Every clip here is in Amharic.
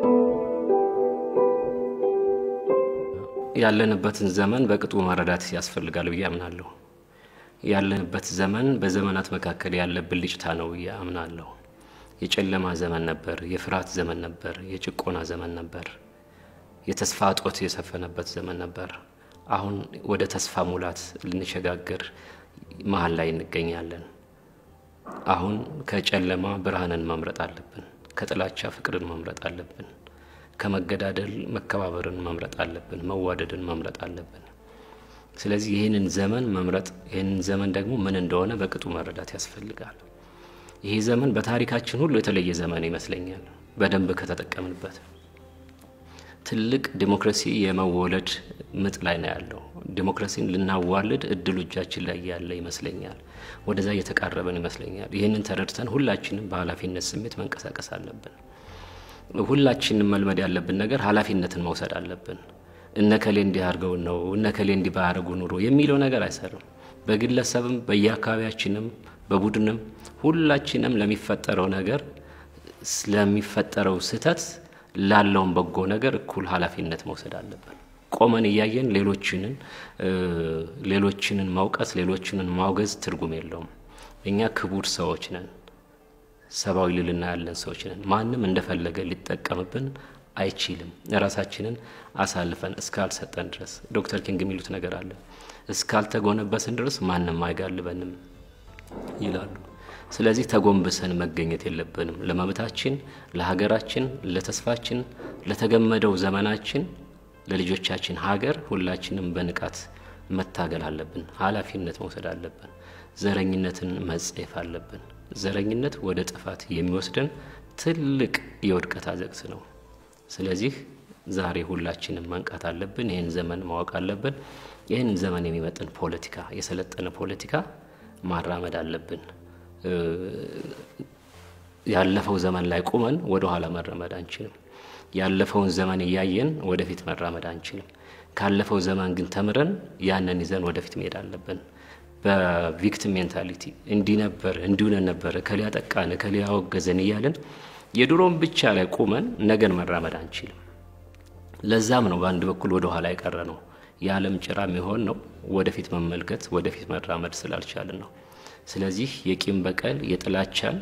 ያለንበትን ዘመን በቅጡ መረዳት ያስፈልጋል ብዬ አምናለሁ። ያለንበት ዘመን በዘመናት መካከል ያለ ብልጭታ ነው ብዬ አምናለሁ። የጨለማ ዘመን ነበር፣ የፍርሃት ዘመን ነበር፣ የጭቆና ዘመን ነበር፣ የተስፋ እጦት የሰፈነበት ዘመን ነበር። አሁን ወደ ተስፋ ሙላት ልንሸጋገር መሀል ላይ እንገኛለን። አሁን ከጨለማ ብርሃንን መምረጥ አለብን። ከጥላቻ ፍቅርን መምረጥ አለብን። ከመገዳደል መከባበርን መምረጥ አለብን። መዋደድን መምረጥ አለብን። ስለዚህ ይህንን ዘመን መምረጥ ይህንን ዘመን ደግሞ ምን እንደሆነ በቅጡ መረዳት ያስፈልጋል። ይህ ዘመን በታሪካችን ሁሉ የተለየ ዘመን ይመስለኛል፣ በደንብ ከተጠቀምንበት። ትልቅ ዲሞክራሲ የመወለድ ምጥ ላይ ነው ያለው። ዲሞክራሲን ልናዋልድ እድሉ እጃችን ላይ ያለ ይመስለኛል። ወደዛ እየተቃረበን ይመስለኛል። ይህንን ተረድተን ሁላችንም በኃላፊነት ስሜት መንቀሳቀስ አለብን። ሁላችንም መልመድ ያለብን ነገር ኃላፊነትን መውሰድ አለብን። እነከሌ እንዲህ አድርገውን ነው እነከሌ እንዲህ ባያደርጉ ኑሮ የሚለው ነገር አይሰርም። በግለሰብም በየአካባቢያችንም በቡድንም ሁላችንም ለሚፈጠረው ነገር ስለሚፈጠረው ስህተት ላለውን በጎ ነገር እኩል ኃላፊነት መውሰድ አለብን። ቆመን እያየን ሌሎችንን ሌሎችንን መውቀስ ሌሎችንን ማውገዝ ትርጉም የለውም። እኛ ክቡር ሰዎች ነን። ሰብአዊ ልልና ያለን ሰዎች ነን። ማንም እንደፈለገ ሊጠቀምብን አይችልም። ራሳችንን አሳልፈን እስካልሰጠን ድረስ ዶክተር ኪንግ የሚሉት ነገር አለ። እስካልተጎነበስን ድረስ ማንም አይጋልበንም ይላሉ። ስለዚህ ተጎንብሰን መገኘት የለብንም። ለመብታችን፣ ለሀገራችን፣ ለተስፋችን፣ ለተገመደው ዘመናችን፣ ለልጆቻችን ሀገር ሁላችንም በንቃት መታገል አለብን። ኃላፊነት መውሰድ አለብን። ዘረኝነትን መጸየፍ አለብን። ዘረኝነት ወደ ጥፋት የሚወስደን ትልቅ የውድቀት አዘቅት ነው። ስለዚህ ዛሬ ሁላችንም መንቃት አለብን። ይህን ዘመን ማወቅ አለብን። ይህን ዘመን የሚመጥን ፖለቲካ፣ የሰለጠነ ፖለቲካ ማራመድ አለብን። ያለፈው ዘመን ላይ ቁመን ወደ ኋላ መራመድ አንችልም። ያለፈውን ዘመን እያየን ወደፊት መራመድ አንችልም። ካለፈው ዘመን ግን ተምረን ያንን ይዘን ወደፊት መሄድ አለብን። በቪክቲም ሜንታሊቲ እንዲህ ነበር እንዲሁነን ነበር እከሌ ያጠቃን እከሌ ያወገዘን እያለን የድሮም ብቻ ላይ ቁመን ነገን መራመድ አንችልም። ለዛም ነው በአንድ በኩል ወደ ኋላ የቀረ ነው። የዓለም ጭራ የሚሆን ነው ወደፊት መመልከት ወደፊት መራመድ ስላልቻልን ነው። ስለዚህ የቂም በቀል የጥላቻን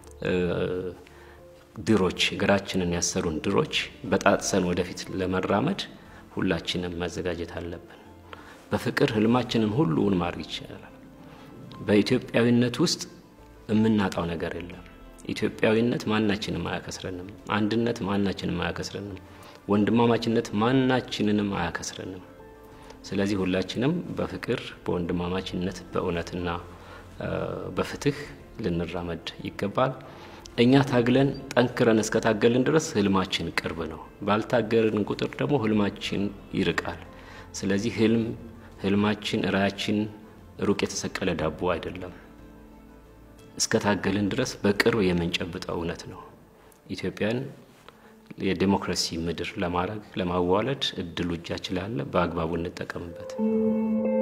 ድሮች እግራችንን ያሰሩን ድሮች በጣጥሰን ወደፊት ለመራመድ ሁላችንም መዘጋጀት አለብን። በፍቅር ህልማችንን ሁሉውን ማድረግ ይቻላል። በኢትዮጵያዊነት ውስጥ የምናጣው ነገር የለም። ኢትዮጵያዊነት ማናችንም አያከስረንም። አንድነት ማናችንም አያከስረንም። ወንድማማችነት ማናችንንም አያከስረንም። ስለዚህ ሁላችንም በፍቅር በወንድማማችነት በእውነትና በፍትህ ልንራመድ ይገባል። እኛ ታግለን ጠንክረን እስከታገልን ድረስ ህልማችን ቅርብ ነው። ባልታገልን ቁጥር ደግሞ ህልማችን ይርቃል። ስለዚህ ህልም ህልማችን ራያችን ሩቅ የተሰቀለ ዳቦ አይደለም። እስከታገልን ድረስ በቅርብ የምንጨብጠው እውነት ነው። ኢትዮጵያን የዴሞክራሲ ምድር ለማድረግ ለማዋለድ እድሉ እጃችን ላለ በአግባቡ እንጠቀምበት።